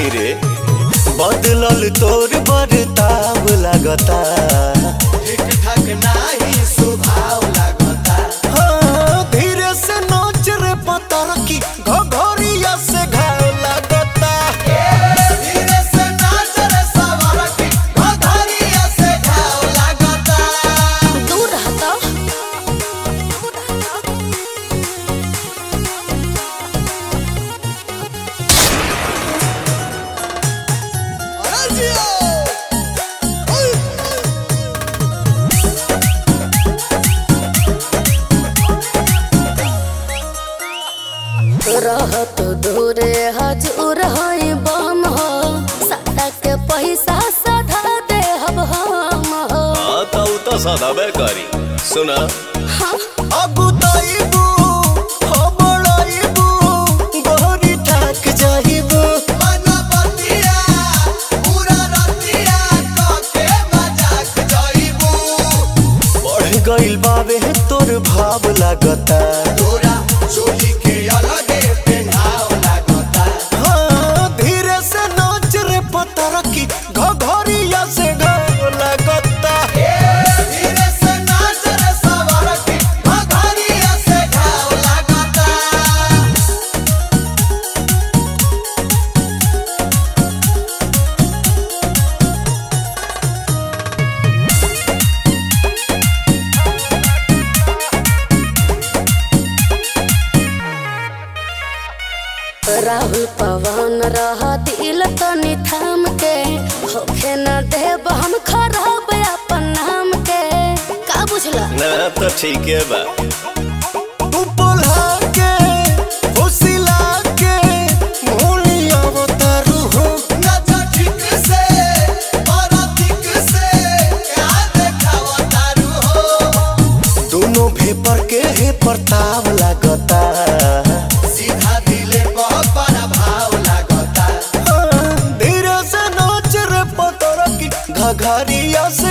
रे बदलल तोर बरताव लागता ठीक ठाक नाही स्वभाव लागता हाँ, धीरे से नाच रे पतर की घघरिया से घाव लागता धीरे से नाच रे सवार की घघरिया से घाव लागता दूर रहता अरे जियो ओए रहत दूरे हजूर है बम हो साटा के पैसा सधा दे हब हम हो हाँ तो उ तो सदाबे करी सुना हाँ अगुताइबू हबड़ाइबू गहरी ठाक जाइबू मनपतिया पूरा रतिया कके मजाक जइबू बढ़ गइल बावे तोर भाव लागता तोरा चोली के अलगे पेनाव लागता हाँ, धीरे से नाच रे पतर की घघरिया से घाव लागता धीरे से नाच रे सवार की घघरिया से घाव लागता राहुल पवन रह दिल तनी थाम के होखे न देब हम खराब अपन नाम के का बुझला ना तो ठीक है बा तू बोला के फुसिला के मोलिया बतारू हो नचा ठीक से और ठीक से क्या देखावा तारू हो दोनों भेपर के हे प्रताप लागता सीधा दिले पर भाव लागता हाँ, धीरे से नाच रे पतर की घघरिया से